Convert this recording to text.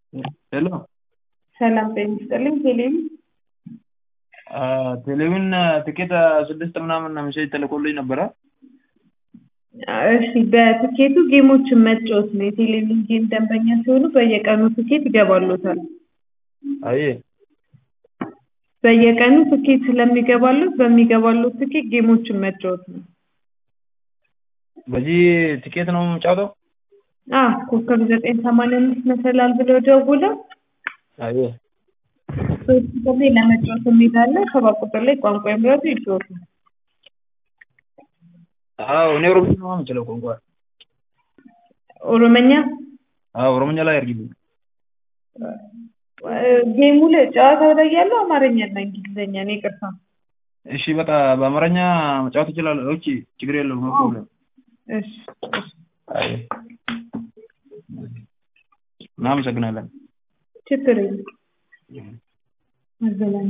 ሄሎ ሰላም ጤና ይስጥልኝ። ቴሌቪ ቴሌቪዥን ትኬት ስድስት ምናምን ሜሴጅ ተልኮልኝ ነበረ። እሺ በትኬቱ ጌሞችን መጫወት ነው። የቴሌቪዥን ጌም ደንበኛ ሲሆኑ በየቀኑ ትኬት ይገባሎታል። አየ በየቀኑ ትኬት ስለሚገባሎት በሚገባሎት ትኬት ጌሞችን መጫወት ነው። በዚህ ትኬት ነው የምጫወተው? አዎ ኮከብ ዘጠኝ ሰማንያ አምስት መሰላል ብለው ደውለው አየ ሶስት ቁጥር ላይ ለመጫወት የሚላለ ሰባት ቁጥር ላይ ቋንቋ ይምረጡ ይጫወቱ። አዎ እኔ ኦሮምኛ ነው የምችለው ቋንቋ። ኦሮመኛ አዎ ኦሮምኛ ላይ አድርጊልኝ። ጌሙ ላይ ጨዋታው ላይ ያለው አማርኛና እንግሊዝኛ ነው። ይቅርታ እሺ በቃ በአማርኛ መጫወት እችላለሁ። እሺ ችግር የለውም ኖ ፕሮብለም። እሺ እሺ አይ እናመሰግናለን። ችግር የለም። አዘላኝ